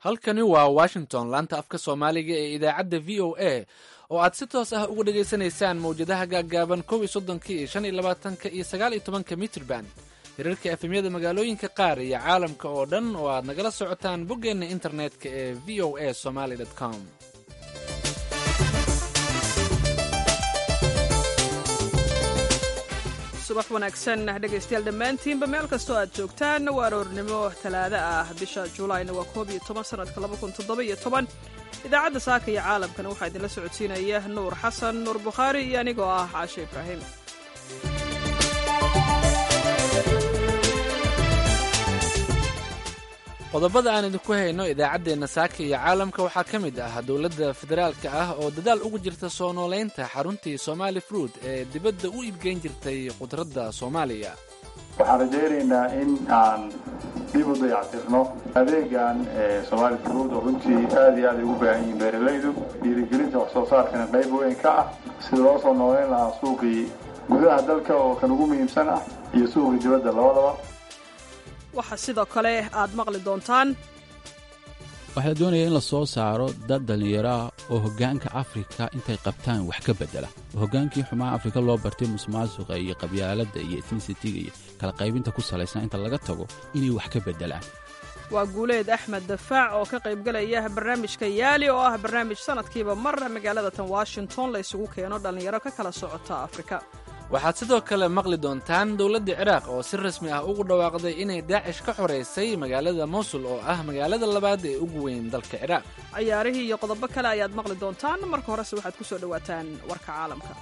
halkani waa washington laanta afka soomaaliga ee idaacadda v o a oo aad si toos ah uga dhagaysanaysaan mawjadaha gaaggaaban kow iyo soddonka iyo shan iyo labaatanka iyo sagaal iyo tobanka mitrban hirarka efemyada magaalooyinka qaar iyo caalamka oo dhan oo aad nagala socotaan boggeenna internetka ee v o a somaly com subax wanaagsan dhegaystayaal dhammaantiinba meel kastoo aad joogtaan waa aroornimo talaado ah bisha juulaayna waa koob iyo toban sanadka laba kun toddoba iyo toban idaacadda saaka iyo caalamkana waxaa idinla socodsiinaya nuur xasan nuur bukhaari iyo anigoo ah caashe ibraahim qodobada aan idinku hayno idaacaddeenna saaka iyo caalamka waxaa ka mid ah dowladda federaalka ah oo dadaal ugu jirta soo noolaynta xaruntii somaali fruud ee dibadda u iibgeyn jirtay khudradda soomaaliya waxaan rajaynaynaa in aan dib u dayactirno adeegan somaali fruud oo runtii aad iyo aad ay ugu baahan yihiin beeralaydu dhiirigelinta wax soo saarkana qayb weyn ka ah sida loo soo noolayn lahaa suuqii gudaha dalka oo kan ugu muhiimsan ah iyo suuqii dibadda labadaba waxaa sidoo kale aad maqli doontaan waxaa doonaya in la soo saaro dad dhallinyaraah oo hoggaanka afrika intay qabtaan wax ka beddela hoggaankii xumaa afrika loo bartay musmaasuqa iyo qabyaaladda iyo etnisitiga iyo kala qaybinta ku salaysnaa inta laga tago inay wax ka beddelaan waa guuleed axmed dafaac oo ka qaybgalaya barnaamijka yaali oo ah barnaamij sanadkiiba mar magaalada tan washington la isugu keeno dhallinyaro ka kala socota afrika waxaad sidoo kale maqli doontaan dowladda ciraaq oo si rasmi ah ugu dhawaaqday inay daacish ka xoraysay magaalada mowsul oo ah magaalada labaad ee ugu weyn dalka ciraaq cayaarihii iyo qodobo kale ayaad maqli doontaan marka horese waxaad ku soo dhowaataan warka caalamka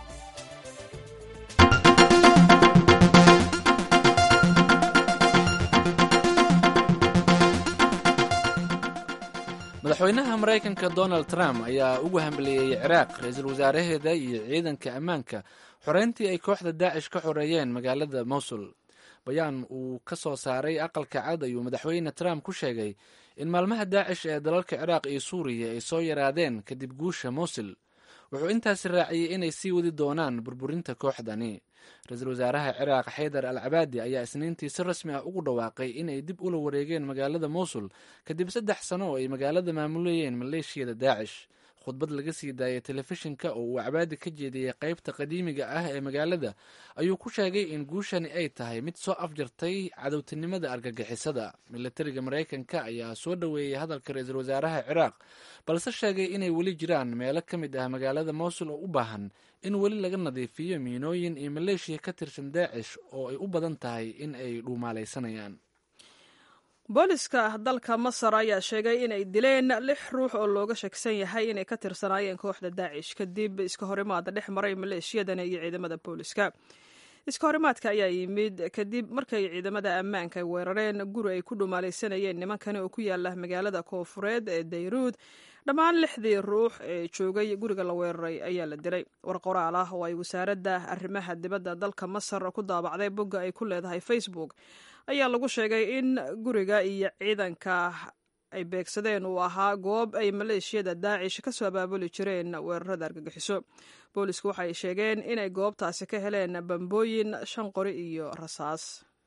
madaxweynaha maraykanka donald trump ayaa ugu hambeleeyey ciraaq ra-iisul wasaaraheeda iyo ciidanka ammaanka xoreyntii ay kooxda daacish ka xoreeyeen magaalada mowsul bayaan uu ka soo saaray aqalka cad ayuu madaxweyne trump ku sheegay in maalmaha daacish ee dalalka ciraaq iyo suuriya ay soo yaraadeen kadib guusha mowsul wuxuu intaasi raaciyey inay sii wadi doonaan burburinta kooxdani ra-iisul wasaaraha ciraaq xaydar al cabaadi ayaa isniintii si rasmi ah ugu dhawaaqay inay dib ula wareegeen magaalada mowsul kadib saddex sano oo ay magaalada maamulayeen maleeshiyada daacish khudbad laga sii daayay telefishinka oo uu cabaadi ka jeediyey qaybta qadiimiga ah ee magaalada ayuu ku sheegay in guushani ay tahay mid soo afjartay cadowtinimada argagixisada milatariga maraykanka ayaa soo dhoweeyey hadalka ra-iisul wasaaraha ciraaq balse sheegay inay weli jiraan meelo ka mid ah magaalada mowsul oo u baahan in weli laga nadiifiyo miinooyin iyo maleeshiya ka tirsan daacish oo ay u badan tahay in ay dhuumaalaysanayaan booliska dalka masar ayaa sheegay inay dileen lix ruux oo looga shaksan yahay inay ka tirsanaayeen kooxda daacish kadib iska horimaada dhex maray maleeshiyadani iyo ciidamada booliska iska horimaadka ayaa yimid kadib markay ciidamada ammaanka weerareen guri ay ku dhumaalaysanayeen nimankani oo ku yaala magaalada koofureed ee dayruud dhammaan lixdii ruux ee joogay guriga la weeraray ayaa la dilay war qoraal ah oo ay wasaaradda arrimaha dibadda dalka masar ku daabacday bogga ay ku leedahay facebook ayaa lagu sheegay in guriga iyo ciidanka ay beegsadeen uu ahaa goob ay maleeshiyada daacish ka soo abaabuli jireen weerarada argagixiso boolisku waxay sheegeen inay goobtaasi ka heleen bambooyin shan qori iyo rasaas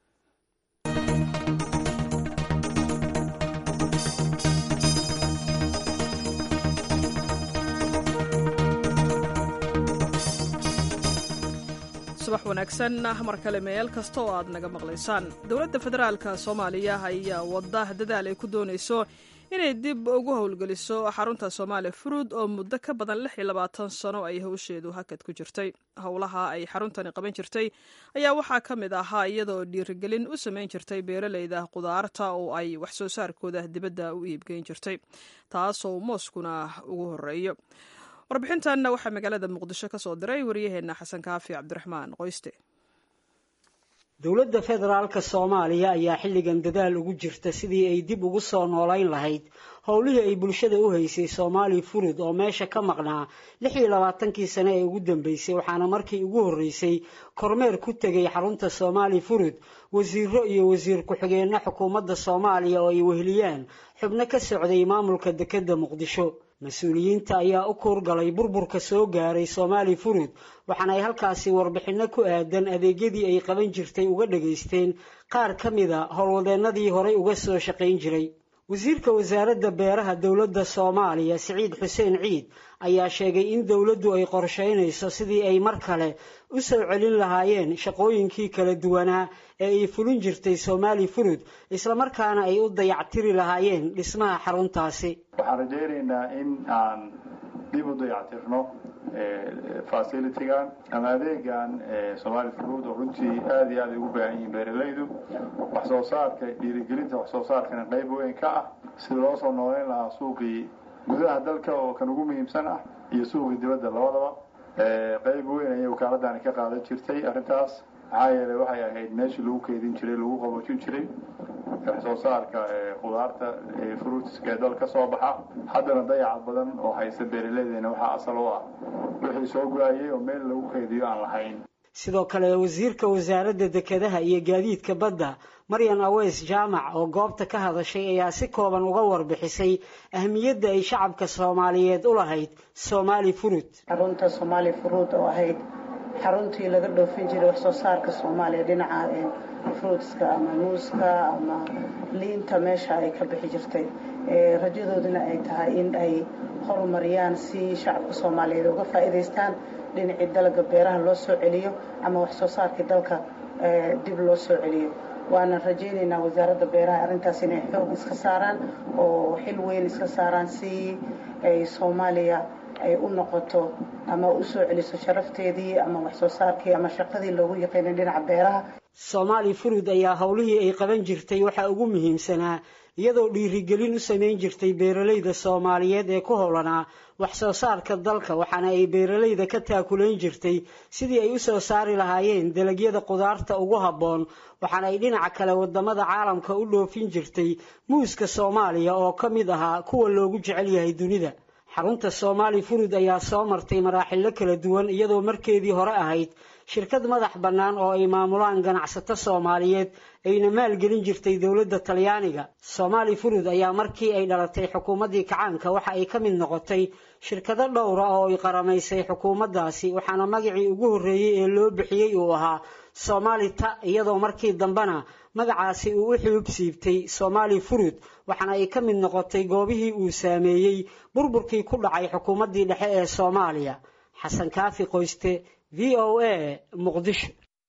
subax wanaagsan mar kale meel kasta oo aad naga maqlaysaan dowladda federaalka soomaaliya ayaa wada dadaal ay ku doonayso inay dib ugu howlgeliso xarunta soomaali fruud oo muddo ka badan lix iyo labaatan sano ay howsheedu hakad ku jirtay howlaha ay xaruntani qaban jirtay ayaa waxaa ka mid ahaa iyadoo dhiirigelin u samayn jirtay beeraleyda khudaarta oo ay wax soo saarkooda dibadda u iibgeyn jirtay taasoo mooskuna ugu horeeyo warbixintan waxaa magaalada muqdisho ka soo diray waryaheena xasan kaafi cabdiraxmaan qoyste dowladda federaalka soomaaliya ayaa xilligan dadaal ugu jirta sidii ay dib ugu soo noolayn lahayd howlihii ay bulshada u haysay soomaali furud oo meesha ka maqnaa lix iyo labaatankii sane ee ugu dambeysay waxaana markii ugu horreysay kormeer ku tegay xarunta soomaali furud wasiiro iyo wasiir ku-xigeenno xukuumadda soomaaliya oo ay weheliyaan xubno ka socday maamulka dekedda muqdisho mas-uuliyiinta ayaa u kuurgalay burburka soo gaaray soomaali furud waxaana ay halkaasi warbixinno ku aadan adeegyadii ay qaban jirtay uga dhagaysteen qaar ka mida howlwadeennadii horay uga soo shaqayn jiray wasiirka wasaaradda beeraha dowladda soomaaliya siciid xuseen ciid ayaa sheegay in dowladdu ay qorshaynayso sidii ay mar kale u soo celin lahaayeen shaqooyinkii kala duwanaa ee ay fulin jirtay soomaali furud islamarkaana ay u dayactiri lahaayeen dhismaha xaruntaasi waxaan rajaynaynaa in aan dib u dayactirno facilitigan ama adeegan somaali fruud oo runtii aada iyo aad ay ugu baahan yihiin beeralaydu wax soo saarka dhiirigelinta wax soo saarkana qayb weyn ka ah sida loo soo nooleyn lahaa suuqii gudaha dalka oo kan ugu muhiimsan ah iyo suuqii dibadda labadaba qayb weyn ayay wakaaladani ka qaadan jirtay arrintaas maxaa yeelay waxay ahayd meeshii lagu keydin jiray lagu qaboojin jiray wax soo saarka khudaarta fruitska ee dal ka soo baxa haddana dayaca badan oo haysta beeraleydena waxaa asal u ah wixii soo go-ayay oo meel lagu keydiyo aan lahayn sidoo kale wasiirka wasaaradda dekedaha iyo gaadiidka badda maryan aweys jaamac oo goobta ka hadashay ayaa si kooban uga warbixisay ahmiyadda ay shacabka soomaaliyeed u lahayd soomaali furud xarunta soomaali furuud oo ahayd xaruntii laga dhoofin jiray wax soo saarka soomaaliya dhinaca fruitska ama muuska ama liinta meesha ay ka bixi jirtay rajadooduna ay tahay in ay horumariyaan si shacabka soomaaliyeed uga faa'iidaystaan dhinacii dalagga beeraha loo soo celiyo ama wax soo saarkii dalka dib loo soo celiyo waana rajaynaynaa wasaaradda beeraha arrintaas inay xoog iska saaraan oo xil weyn iska saaraan si ay soomaaliya ay u noqoto ama u soo celiso sharafteedii ama wax soo saarkii ama shaqadii loogu yaqiinay dhinaca beeraha soomaali furud ayaa howlihii ay qaban jirtay waxaa ugu muhiimsanaa iyadoo dhiirigelin u samayn jirtay beeralayda soomaaliyeed ee ku howlanaa wax soo saarka dalka waxaana ay beeralayda ka taakulayn jirtay sidii ay u soo saari lahaayeen dalagyada qudaarta ugu habboon waxaana ay dhinaca kale wadamada caalamka u dhoofin jirtay muuska soomaaliya oo ka mid ahaa kuwa loogu jecel yahay dunida xarunta soomaali furud ayaa soo martay maraaxillo kala duwan iyadoo markeedii hore ahayd shirkad madax bannaan oo ay maamulaan ganacsato soomaaliyeed ayna maalgelin jirtay dowladda talyaaniga soomaali furud ayaa markii ay dhalatay xukuumaddii kacaanka waxa ay ka mid noqotay shirkado dhowra oo ay qaramaysay xukuumaddaasi waxaana magacii ugu horreeyey ee loo bixiyey uu ahaa soomaali ta iyadoo markii dambena magacaasi uu u xuub siibtay soomaali furud waxaana ay ka mid noqotay goobihii uu saameeyey burburkii ku dhacay xukuumaddii dhexe ee soomaaliya xasan kaafi qoyste v o a muqdisho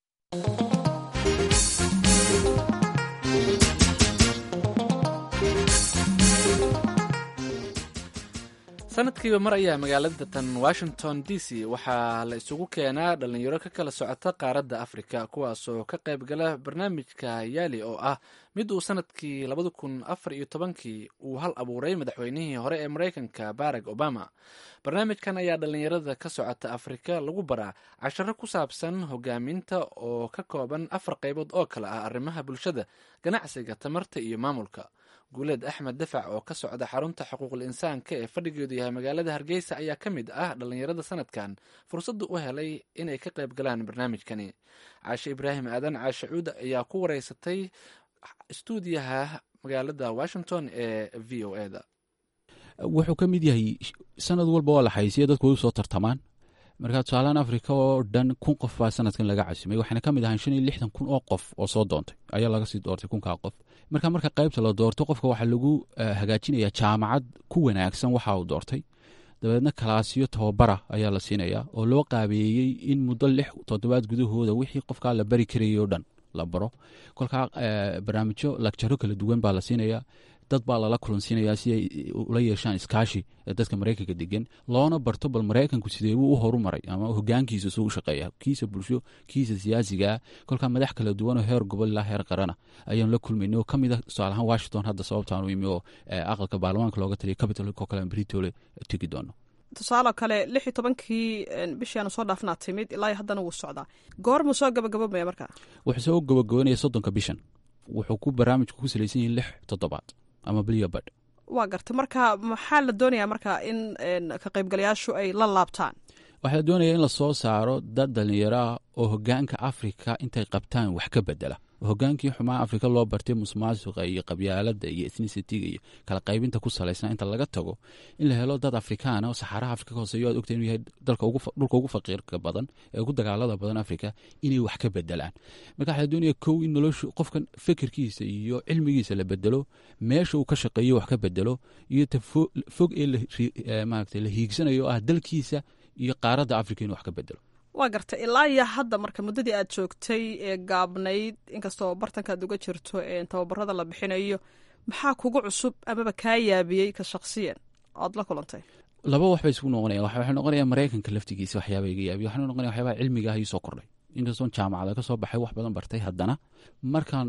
sanadkiiba mar ayaa magaalada tan washington d c waxaa la isugu keenaa dhalinyaro ka kala socota qaaradda afrika kuwaasoo ka qayb gala barnaamijka yaali oo ah mid uu sanadkii labada kun afar iyo tobankii uu hal abuuray madaxweynihii hore ee mareykanka barack obama barnaamijkan ayaa dhalinyarada ka socota afrika lagu baraa casharo ku saabsan hogaaminta oo ka kooban afar qaybood oo kale ah arrimaha bulshada ganacsiga tamarta iyo maamulka guuleed axmed dafac oo ka socda xarunta xuquuqul insaanka ee fadhigeedu yahay magaalada hargeysa ayaa ka mid ah dhalinyarada sanadkan fursadda u helay inay ka qayb galaan barnaamijkani caashe ibraahim aadan caashe cuud ayaa ku wareysatay stuudiyaha magaalada washington ee v o eda wuxuu ka mid yahay sanad walba waa la xaysiya dadku way usoo tartamaan marka tusaalahaan africa oo dhan kun qof baa sanadkan laga casimay waxaana ka mid ahaan shan iyo lixdan kun oo qof oo soo doontay ayaa laga sii doortay kunkaa qof marka marka qaybta la doorto qofka waxaa lagu hagaajinaya jaamacad ku wanaagsan waxa uu doortay dabeedna kalaasyo tababara ayaa la siinaya oo loo qaabeeyey in muddo lix toddobaad gudahooda wixii qofkaa la bari karayay oo dhan la baro kolkaa barnaamijyo lagjaro kala duwan baa la siinaya dad baa lala kulansiinayaa si ay ula yeeshaan iskaashi dadka maraykanka degan loona barto bal maraykanku sideebuu u horumaray ama hogaankiisa suu u shaqeeya kiisa bulsho kiisa siyaasigaa kolkaa madax kala duwanoo heer gobol ilaa heer qarana ayaanu la kulmaynay oo ka mid a tusaalahaan washington hadda sababtaan u imi oo aqalka baarlamaanka looga taliya capitalko kale britole tegi doono tusaale kale lix iyo tobankii bishii aanu soo dhaafnaa timid ilaa haddana wuu socdaa goormuu soo gabagabamaya markaa wuxuu soo gabagabanaya soddonka bishan wuxuu ku barnaamijku ku salaysan yahay lix toddobaad ama bilyo badh waa gartay marka maxaa la doonayaa marka in ka qaybgalayaashu ay la laabtaan waxaa la doonaya in la soo saaro dad dhallinyaro ah oo hogaanka afrika intay qabtaan wax ka bedela hogaankii xumaa afrika loo bartay musmaasuqa iyo qabyaalada iyo ethnicitiga iyo kala qaybinta ku salaysnaa inta laga tago in la helo dad afrikaana oo saxaaraha afrika ka hooseeyo aad ogta inuu yahay dhulka ugu faqiirka badan ee ugu dagaalada badan afrika inay wax ka bedelaan marka waxaa doonaya kow in noloshu qofkan fikirkiisa iyo cilmigiisa la bedelo meesha uu ka shaqeeyo wax ka bedelo iyo ta fog ee maarata la hiigsanayo oo ah dalkiisa iyo qaaradda afrika inuu wax ka bedelo waa gartay ilaa iyo hadda marka muddadii aad joogtay ee gaabnayd inkastoo bartankaad uga jirto tababarada la bixinayo maxaa kugu cusub amaba kaa yaabiyey ka shaksiyan oad la kulantay laba wax bay isugu noqonaya waxay noqonaya maraykanka laftigiisa waxyaaba iga yaabiya waxaa noqonaya waxyaabaha cilmiga ah ii soo kordhay inkastoon jaamacada ka soo baxay wax badan bartay haddana markaan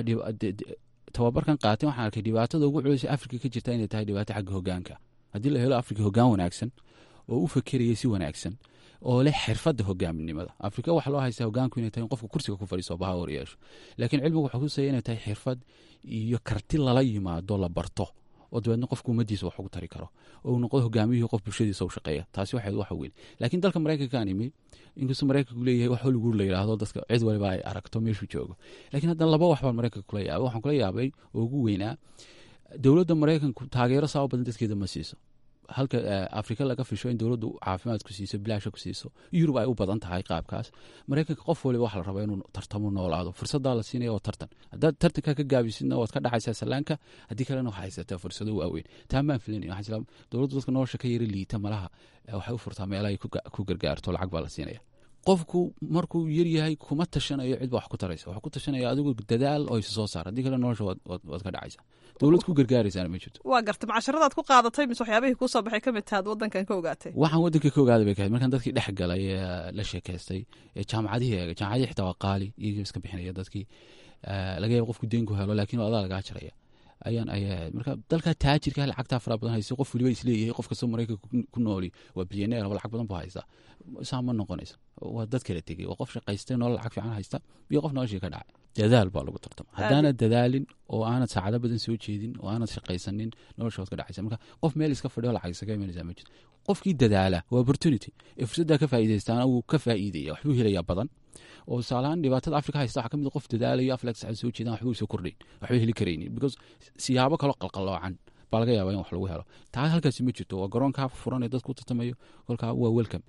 tababarkan qaatay waxaan arkay dhibaatada ugu culeysa afrika ka jirta inay tahay dhibaato xagga hogaanka haddii la helo afrika hogaan wanaagsan oo u fakeraya si wanaagsan oo leh xirfadda hogaaminimada afrika waxaa loo haystaa hogaanku inay tahay in qofka kursiga ku fadhiiso baha hor yeesho laakiin cilmigu wuxuu kusaya inay tahay xirfad iyo karti lala yimaado la barto oo dabeedna qofka ummadiisa wax ugu tari karo oo uu noqdo hogaamiyihii qof bulshadiisa u shaqeeya taasi waxayd waxa weyn laakiin dalka maraykankaan imi inkastoo maraykanku leeyahay wax hollywood la yidhaahdo dadka cid waliba ay aragto meeshuu joogo laakiin haddana laba wax baan maraykanka kula yaabay waxaan kula yaabay oo ugu weynaa dowladda maraykanku taageero saaba badan dadkeeda ma siiso halka afrika laga fisho in dowladdu caafimaad ku siiso bilaasha ku siiso yurub ay u badan tahay qaabkaas maraykanka qof waliba waxa la rabaa inuu tartamo noolaado fursadaa la siinaya oo tartan haddaad tartanka ka gaabisidna waad ka dhacaysaa sallaanka haddii kalena waxaa haysataa fursado waaweyn taa maan filanaya waxaa jira dowladdu dadka nolosha ka yara liita malaha waxay u furtaa meelahay ku gargaarto lacag baa la siinaya qofku markuu yaryahay kuma tashanayo cid ba wax ku taraysa wax ku tashanaya adigu dadaal oo isa soo saar haddii kale nolosha waad ka dhacaysa dowlad ku gargaaraysaana ma jirto waa gartay macasharadaad ku qaadatay mise waxyaabihii kuu soo baxay ka mid tahaad waddankan ka ogaatay waxaan waddanka ka ogaaday bay kahayd markaan dadkii dhex galay ee la sheekaystay ee jaamacadihii eegay jaamacadihii xitaa waa qaali iyagii iska bixinaya dadkii laga yaaba qofku deen ku helo laakiin adaa lagaa jaraya ayaan ayay ahayd marka dalka taajirka lacagtaa fara badan haysa qof waliba isleeyahay qof kastoo maraykanka ku nooli waa bilyaneer oo lacag badan bu haysta saa ma noqonaysa waa dad kala tegey waa qof shaqaystay nolol lacag fiican haysta iyo qof noloshii ka dhacay dadaal baa lagu tartama haddaanad dadaalin oo aanad saacado badan soo jeedin oo aanad shaqaysanin nolosha waad ka dhacaysa marka qof meel iska fadhiyo lacag isaga imanaysaa ma jirto qofkii dadaala waa opportunity ee fursaddaa ka faa'iidaystaana wuu ka faa'iidaya waxbuu helayaa badan oo tusaalahaan dhibaatada afrika haysta waxaa ka mid qof dadaalayo aflex saacad soo jeedaan waxba soo kordhayn waxba heli karaynin because siyaabo kaloo qalqaloocan baa laga yaabaa in wax lagu helo taa halkaasi ma jirto waa garoonkaa furan ee dadku u tartamayo kolkaa waa welcome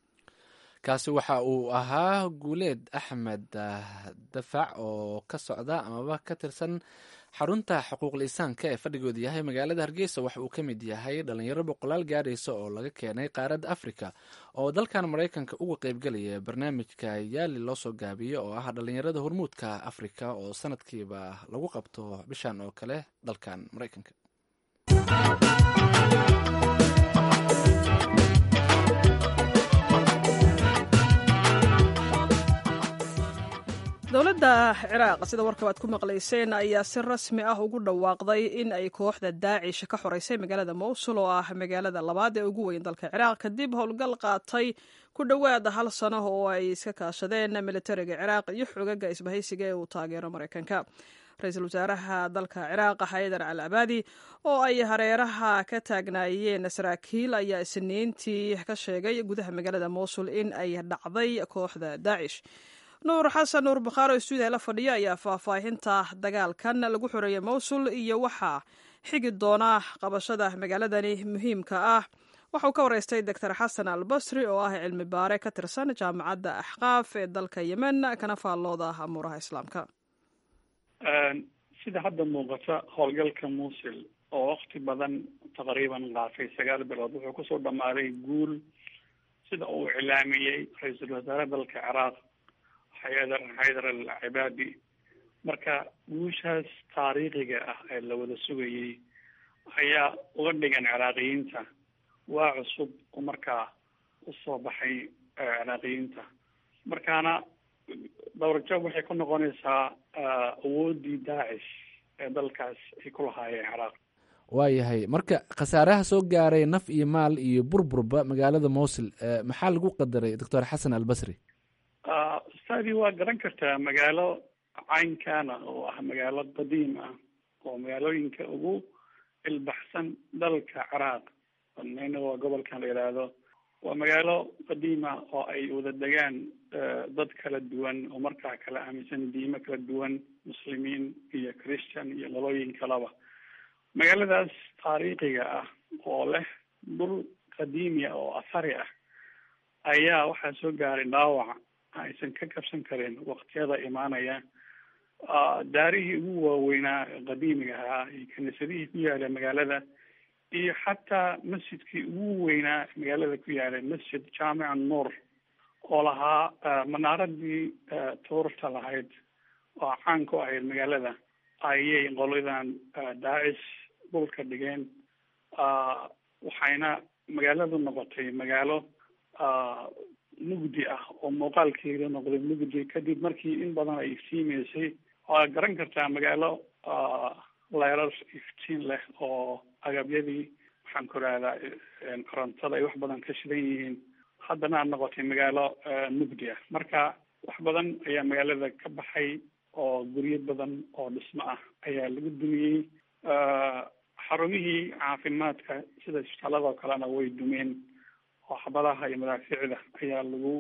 kaasi waxa uu ahaa guuleed axmed dafac oo ka socda amaba ka tirsan xarunta xuquuqul insaanka ee fadhigooda yahay magaalada hargeysa waxa uu ka mid yahay dhalinyaro boqolaal gaadhaysa oo laga keenay qaaradda afrika oo dalkan maraykanka uga qeybgelaya barnaamijka yaali loo soo gaabiyo oo ah dhalinyarada hormuudka afrika oo sanadkiiba lagu qabto bishan oo kale dalkan maraykanka dowladda ciraaq sida warkaba aad ku maqlayseen ayaa si rasmi ah ugu dhawaaqday in ay kooxda daacish ka xoreysay magaalada mowsul oo ah magaalada labaad ee ugu weyn dalka ciraaq kadib howlgal qaatay ku dhowaada hal sano oo ay iska kaashadeen militariga ciraaq iyo xogaga isbahaysiga ee uu taageero maraykanka ra-iisul wasaaraha dalka ciraaq xaydar al abaadi oo ay hareeraha ka taagnaayeen saraakiil ayaa isniintii ka sheegay gudaha magaalada mowsul in ay dhacday kooxda daacish nuur xasan nuur bakhaaro stuudiya la fadhiya ayaa faahfaahinta dagaalkan lagu xoreeyey mowsul iyo waxaa xigi doona qabashada magaaladani muhiimka ah waxauu ka wareystay doctor xasan al basri oo ah cilmi baare ka tirsan jaamacadda axqaaf ee dalka yemen kana faallooda amuuraha islaamka sida hadda muuqata howlgalka muusil oo wakti badan taqriiban qaatay sagaal bilood wuxuu kusoo dhammaaday guul sida uu iclaamiyey ra-iisul wasaare dalka ciraaq xaydar xaydar al cibaadi marka guushaas taariikhiga ah ee la wada sugayey ayaa uga dhigan ciraaqiyiinta waa cusub oo markaa usoo baxay ciraaqiyiinta markaana dowrajab waxay ku noqonaysaa awooddii daacish ee dalkaas ay ku lahaayeen ciraaq waayahay marka khasaaraha soo gaaray naf iyo maal iyo burburba magaalada mowsil maxaa lagu qadaray doctor xasan albasri ustaadii waa garan kartaa magaalo caynkana oo ah magaalo qadiim ah oo magaalooyinka ugu ilbaxsan dalka ciraaq ina waa gobolkan la yidhaahdo waa magaalo qadiim ah oo ay wada degaan dad kala duwan oo markaa kala aaminsan diimo kala duwan muslimiin iyo christian iyo qolooyin kalaba magaaladaas taariikhiga ah oo leh dhul qadiimiya oo athari ah ayaa waxaa soo gaaray dhaawac aysan ka kabsan karin waqtiyada imaanaya daarihii ugu waaweynaa qadiimiga ahaa iyo kiniisadihii ku yaala magaalada iyo xataa masjidkii ugu weynaa magaalada ku yaalay masjid jaamica nuur oo lahaa manaaradii tuurta lahayd oo caan ku ahayd magaalada ayay qoladan daacish dhulka dhigeen waxayna magaaladu noqotay magaalo mugdi ah oo muuqaalkeeda noqday mugdi kadib markii in badan ay iftiimeysay waa garan kartaa magaalo leerar iftiin leh oo agabyadii waxaan ku rahdaa korontada ay wax badan ka shidan yihiin haddana aad noqotay magaalo mugdi ah marka wax badan ayaa magaalada ka baxay oo guryo badan oo dhismo ah ayaa lagu dumiyey xarumihii caafimaadka sida isbitaaladoo kalena way dumeen oo xabadaha iyo madaafiicda ayaa lagu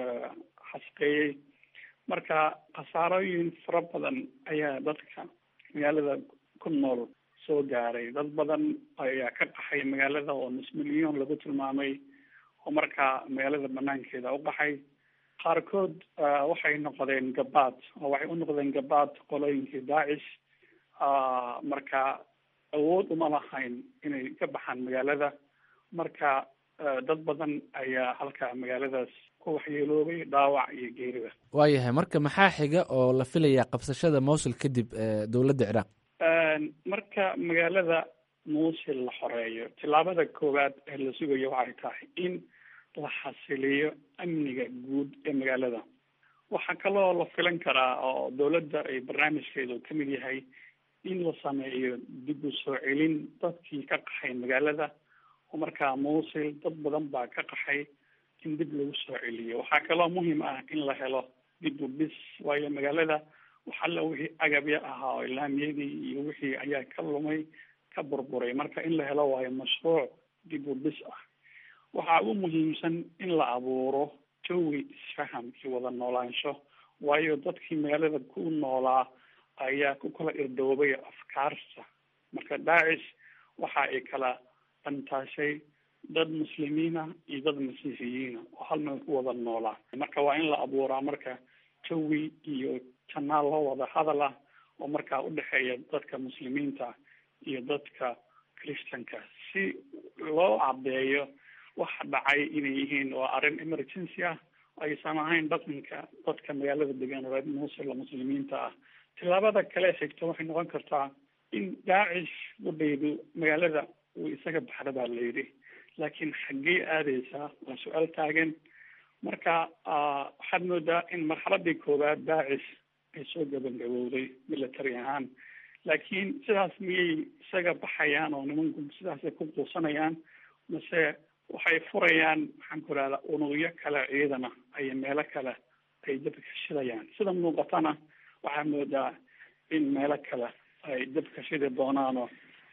xasqeeyey marka khasaarooyin fara badan ayaa dadka magaalada ku nool soo gaaray dad badan ayaa ka qaxay magaalada oo nus milyon lagu tilmaamay oo markaa magaalada banaankeeda u qaxay qaarkood waxay noqdeen gabaad oo waxay u noqdeen gabaad qolooyinkii daacish marka awood uma lahayn inay ka baxaan magaalada marka dad badan ayaa halkaa magaaladaas ku waxyeeloobay dhaawac iyo geeriba waayahay marka maxaa xiga oo la filayaa qabsashada mowsul kadib dowladda ciraaq marka magaalada muusil la xoreeyo tillaabada koowaad ee la sugayo waxay tahay in la xasiliyo amniga guud ee magaalada waxaa kaloo la filan karaa oo dowladda ay barnaamijkeedu ka mid yahay in la sameeyo dib u soo celin dadkii ka qaxay magaalada oo markaa muusil dad badan baa ka qaxay in dib lagu soo celiyo waxaa kaloo muhiim ah in la helo dib u bis waayo magaalada waxalla wixii agabya ahaa oo ilaamiyadii iyo wixii ayaa ka lumay ka burburay marka in la helo waayo mashruuc dib u bis ah waxaa ugu muhiimsan in la abuuro jawi isfaham iyo wada noolaansho waayo dadkii magaalada ku noolaa ayaa ku kala irdoobay afkaarta marka daacish waxa ay kala dhantaashay dad muslimiina iyo dad masiixiyiina oo hal meel ku wada noolaa marka waa in la abuuraa marka jawi iyo janaal loo wada hadal ah oo markaa udhexeeya dadka muslimiinta iyo dadka christianka si loo cadeeyo waxa dhacay inay yihiin waa arrin emergency ah aysan ahayn dhaqanka dadka magaalada degan reer muusil oo muslimiinta ah tillaabada kale xigta waxay noqon kartaa in daacish udhaydu magaalada uu isaga baxda baa la yidhi laakiin xaggee aadeysaa waa su-aal taagan marka waxaad moodaa in marxaladii koowaad daacish ay soo gabangabowday military ahaan laakiin sidaas miyay isaga baxayaan oo nimanku sidaasay ku quusanayaan mase waxay furayaan maxaan ku rahdaa unugyo kale ciidana ay meelo kale ay dabka shidayaan sida muuqatana waxaa moodaa in meelo kale ay dabka shidi doonaanoo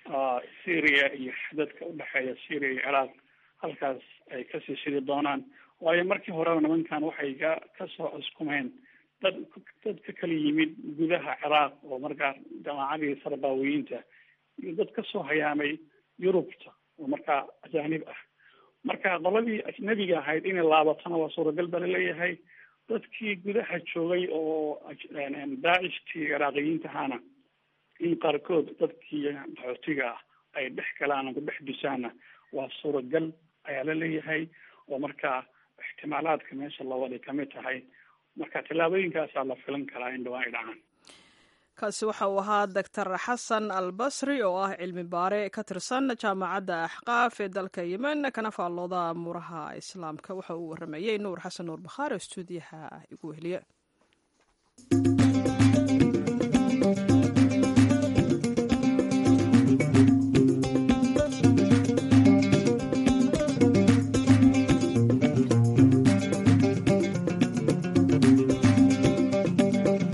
syria iyo xadadka udhexeeya syria iyo ciraaq halkaas ay kasii shidi doonaan waayo markii horeba nimankan waxay ka kasoo cuskumeen dad dad ka kala yimid gudaha ciraaq oo markaa jamaacadii sarbaawiyiinta iyo dad kasoo hayaamay yurubta oo markaa ajaanib ah marka qoladii ajnabiga ahayd inay laabatana waa suuragal baa laleeyahay dadkii gudaha joogay oo daacishtii ciraaqiyiinta ahaana in qaarkood dadkii qaxootiga ah ay dhex galaan ku dhex dusaana waa suuragal ayaa la leeyahay oo markaa ixtimaalaadka meesha lawaday kamid tahay marka tillaabooyinkaasaa la filan karaa in dhawaan ay dhacaan kaasi waxa uu ahaa doctor xasan albasri oo ah cilmi baare ka tirsan jaamacadda axqaaf ee dalka yemen kana faallooda amuuraha islaamka waxa uu waramayey nuur xasan nuur bakhaari oo stuudiyaha igu weheliye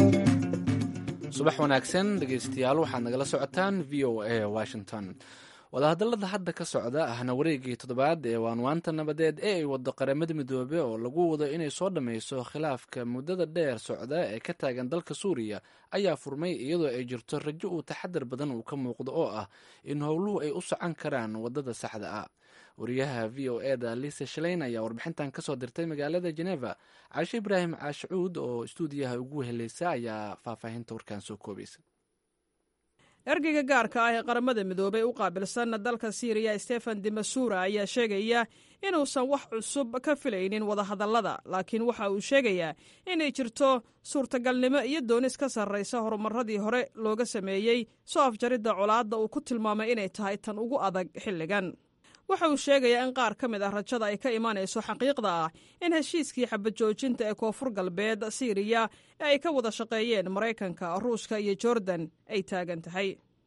subax wanaagsan dhegeystayaal waxaad nagala socotaan v o a washington wadahadallada hadda ka socda ahna wareegii toddobaad ee waanwaanta nabadeed ee ay wado qaramada midoobe oo lagu wado inay soo dhammayso khilaafka muddada dheer socda ee ka taagan dalka suuriya ayaa furmay iyadoo ay jirto rajo uu taxadar badan uu ka muuqdo oo ah in howluhu ay u socon karaan waddada saxda ah wariyaha v o e da lisa shaleyn ayaa warbixintan kasoo dirtay magaalada geneva caashe ibraahim caashicuud oo istuudiyaha ugu helaysa ayaa faahfaahinta warkaan soo koobaysa ergeyga gaarka ah ee qaramada midoobey u qaabilsan dalka siiriya stefan demasura ayaa sheegaya inuusan wax cusub ka filaynin wadahadallada laakiin waxa uu sheegayaa inay jirto suurtagalnimo iyo doonis ka sarraysa horumaradii hore looga sameeyey soo afjaridda colaadda uu ku tilmaamay inay tahay tan ugu adag xilligan waxa uu sheegayaa in qaar ka mid ah rajada ay ka imanayso xaqiiqda ah in heshiiskii xabajoojinta ee koonfur galbeed siiriya ee ay ka wada shaqeeyeen maraykanka ruushka iyo jordan ay taagan tahay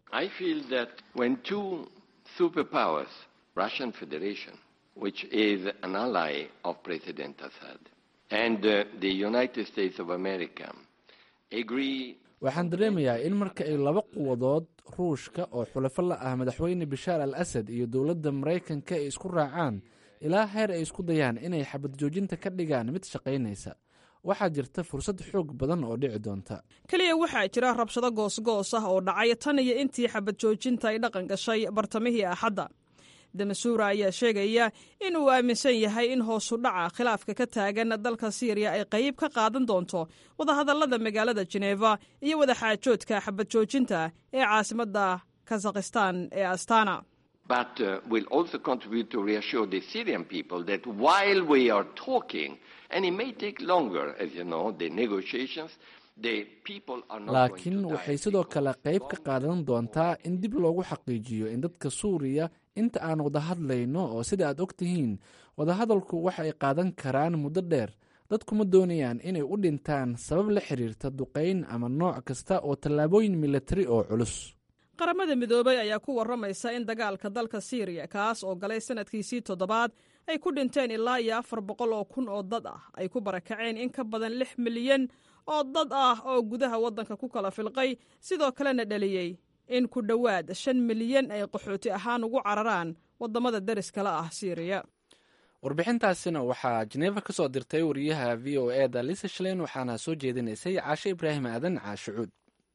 which is an ally of President Assad, and uh, the United States of America agree waxaan dareemayaa in marka ay laba quwadood ruushka oo xulafo la ah madaxweyne bashaar al asad iyo dowladda maraykanka ay isku raacaan ilaa heer ay isku dayaan inay xabad joojinta ka dhigaan mid shaqaynaysa waxaa jirta fursad xoog badan oo dhici doonta keliya waxaa jira rabshado goosgoos ah oo dhacay tan iyo intii xabad joojinta ay dhaqan gashay bartamihii axadda damasuura ayaa sheegaya in uu aaminsan yahay in hoosu dhaca khilaafka ka taagan dalka siiriya ay qayb ka qaadan doonto wadahadallada magaalada jeneva iyo wadaxaajoodka xabad joojinta ee caasimadda kazakhistan ee astana but uh, will also contribute to reassure the Syrian people that while we are talking, and it may take longer, as you know, the negotiations, the people are not laakiin going to waxay die. sidoo kale qayb ka qaadan doontaa in dib loogu xaqiijiyo in dadka suuriya inta aan wada hadlayno oo sida aad og tihiin wadahadalku waxa ay qaadan karaan muddo dheer dadkuma doonayaan inay u dhintaan sabab la xiriirta duqayn ama nooc kasta oo tallaabooyin militari oo culus qaramada midoobay ayaa ku warramaysa in dagaalka dalka siiriya kaas oo galay sanadkiisii toddobaad ay ku dhinteen ilaa iyo afar boqol oo kun oo dad ah ay ku barakaceen in ka badan lix milyan oo dad ah oo gudaha waddanka ku kala filqay sidoo kalena dhaliyey in ku dhowaad shan milyan ay qaxooti ahaan ugu cararaan waddamada deriskala ah siiriya warbixintaasina waxaa jeneva ka soo dirtay wariyaha v o e da lisa shlein waxaana soo jeedinaysay caashe ibraahim aadan caashicuud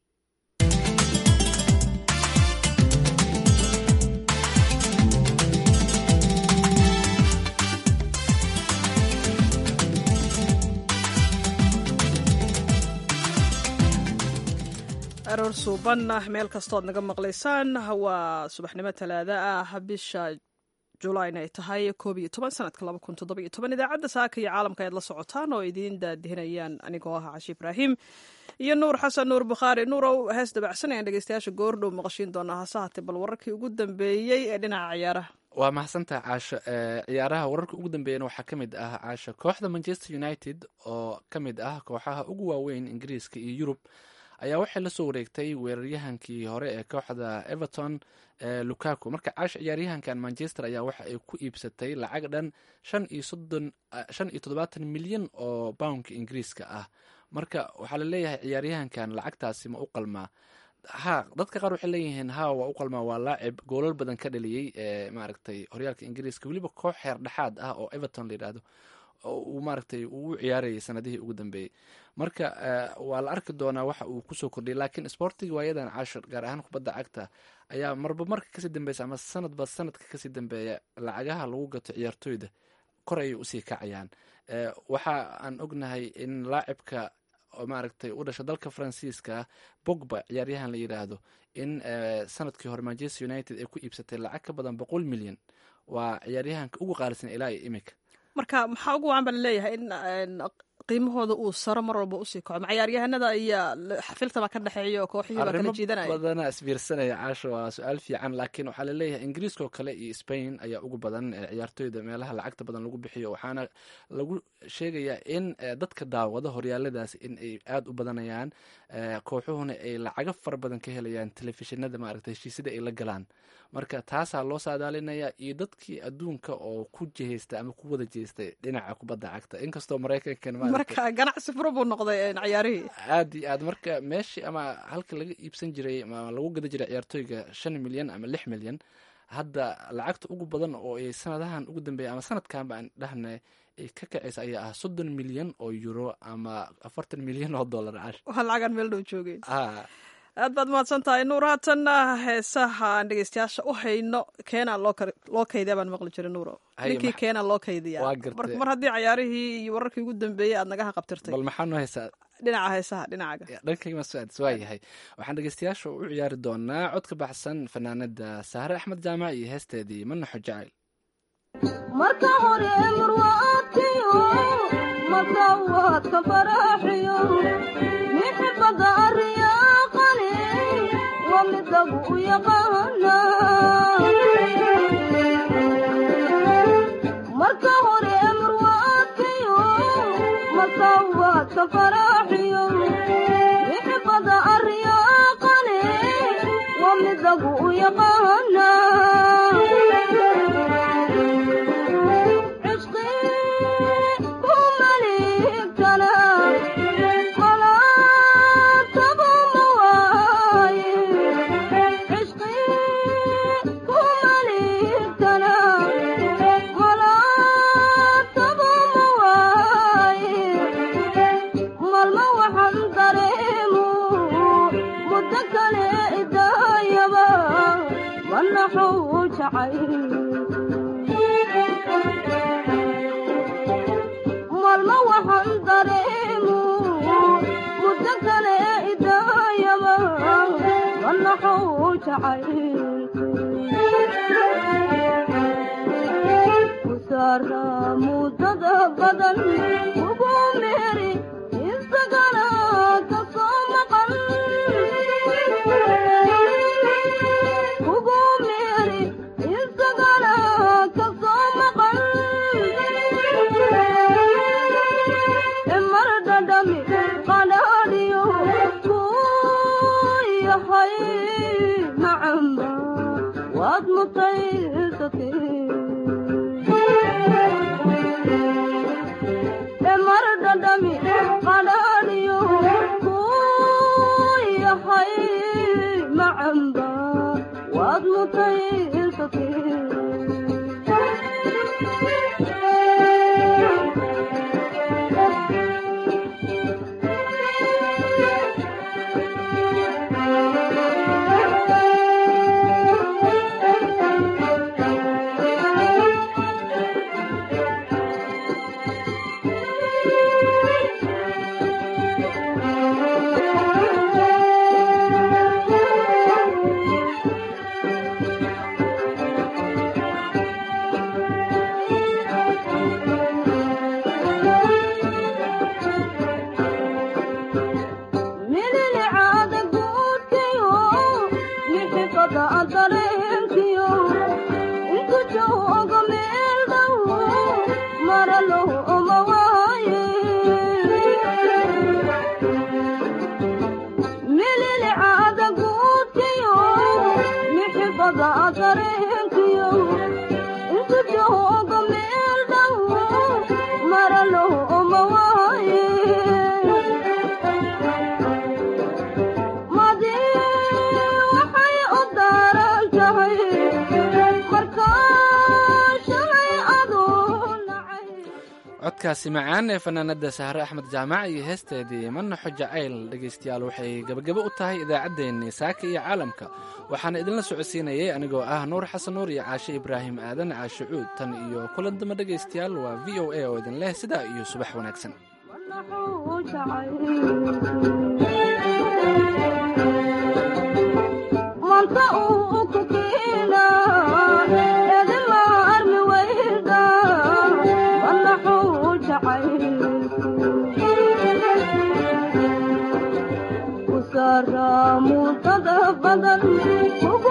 aroor suuban meel kastood naga maqlaysaan waa subaxnimo talaada ah bisha julayn ay tahay koob iyo toban sanadka laba kun toddoba iyo toban idaacadda saaka iyo caalamka ayaad la socotaan oo idiin daadihinayaan anigoo ah cashi ibraahim iyo nuur xasan nuur bukhaari nuurow hees dabacsan ayaan dhegeystayaasha goordhow maqashiin doonaa hase haatee bal wararkii ugu dambeeyey ee dhinaca ciyaaraha waa mahadsantaha caasho ee ciyaaraha wararka ugu dambeeyana waxaa ka mid ah caasho kooxda manchester united oo ka mid ah kooxaha ugu waaweyn ingiriiska iyo yurub ayaa waxay la soo wareegtay weeraryahankii hore ee kooxda everton ee lukaku marka caash ciyaaryahankan manchester ayaa waxa ay ku iibsatay lacag dhan shan iyo soddon shan iyo toddobaatan milyan oo boundka ingiriiska ah marka waxaa la leeyahay ciyaaryahankan lacagtaasi ma u qalmaa ha dadka qaar waxay leeyihiin ha waa u qalmaa waa laacib goolal badan ka dhaliyey ee maaragtay horyaalka ingiriiska weliba koox heer dhexaad ah oo everton la yidhaahdo uu maaragtay uu u ciyaarayay sanadihii ugu dambeeyey marka waa la arki doonaa waxa uu kusoo kordhiyay laakiin sportiga waayadan cashir gaar ahaan kubadda cagta ayaa marba marka kasii dambeysa ama sanadba sanadka kasii dambeeya lacagaha lagu gato ciyaartooyda kor ayay usii kacayaan waxa aan ognahay in laacibka maaragtay u dhasha dalka faransiiska bogba ciyaaryahan la yidhaahdo in sanadkii hore manchester united ay ku iibsatay lacag ka badan boqol milyan waa ciyaaryahanka ugu qaalisan ilaa iyo imika marka maxaa ugu wacan baa laleeyahay in qiimahooda uu saro mar walba usii kaco macayaaryahanada iyo xafiltaba ka dhexeeya oo kooxihii baa kala jiidanaya badana isbiirsanaya caasho waa su-aal fiican laakiin waxaa laleeyahay ingiriiska oo kale iyo spain ayaa ugu badan ciyaartooyda meelaha lacagta badan lagu bixiyo waxaana lagu sheegayaa in dadka daawada horyaaladaas in ay aada u badanayaan kooxuhuna ay lacago fara badan ka helayaan telefishinada maaragta heshiisyada ay la galaan marka taasaa loo saadaalinaya iyo dadkii adduunka oo ku jihaysta ama ku wada jeestay dhinaca kubadda cagta inkastoo maraykankan marka ganacsi fura buu noqday ciyaarihii aad iyo aad marka meeshii ama halka laga iibsan jiray ama lagu gada jiray ciyaartooyga shan milyan ama lix milyan hadda lacagta ugu badan oo ay sanadahan ugu dambeeya ama sanadkanba aan dhahna ay ka kacaysa ayaa ah soddon milyan oo euro ama afartan milyan oo dollar cash waxaa lacagaan meel dhow joogeen ah aad baad mahadsan tahay nuur haatanna heesaha aan dhegeystayaasha u hayno keenaa loo kar- loo kaydiya baan maqli jiray nuuro Haye, ninkii max- keenaa loo kaydiya Waa gartay. mar mar haddii cayaarihii iyo wararkii ugu dambeeyey aad nagaha qabtirtay bal maxaa noo haysaa dhinaca heesaha dhinacaga dhankayga masuaad waa yahay waxaan dhegeystayaasha u ciyaari doonaa cod ka baxsan fanaanada sahre axmed jaamac iyo heesteedii manaxo jacayl marka hore murwaadkiyo masawaadka faraaxiyo mixibada ariyaaqani waa mid lagu u yaqaana marka hore murwaadkiyo masawaadka faraaxiyo mixibada ariyaaqani waa mid lagu u yaqaana maalmo waxaan dareemu muddo kale idaayaba manaxuu jacay kusaara muddada badan ugu meeri isagana ka soo maqan ugu meeri isagana ka soo maqan mar dhadhami qadhaadhiyo kuu yahay macamba waad mutaysatay mar dhadhami qadhaadhiyo kuu yahay macamba waad mutaysatay mililicaada guudkiyo mixifada dareenkiyo intu jooga meel dhow maralo oma waaye mililicaada guudkiyo mixifada dareenkiyo intu jooga meel dhow maralo oma waaye madi waxay u daaran tahay markaa shalay aduu nacay codkaasi macaan ee fanaanada sahre axmed jaamac iyo heesteedii manaxo jacayl dhegaystayaal waxay gabagabo u tahay idaacaddeenii saaka iyo caalamka waxaana idinla socodsiinayay anigoo ah nuur xasan nuur iyo caashe ibraahim aadan caashe cuud tan iyo kulan damba dhegaystayaal waa v o a oo idin leh sidaa iyo subax wanaagsan manta uu ku kiina edima armi weyda manaxuu jacay kusaara muddada badan ugu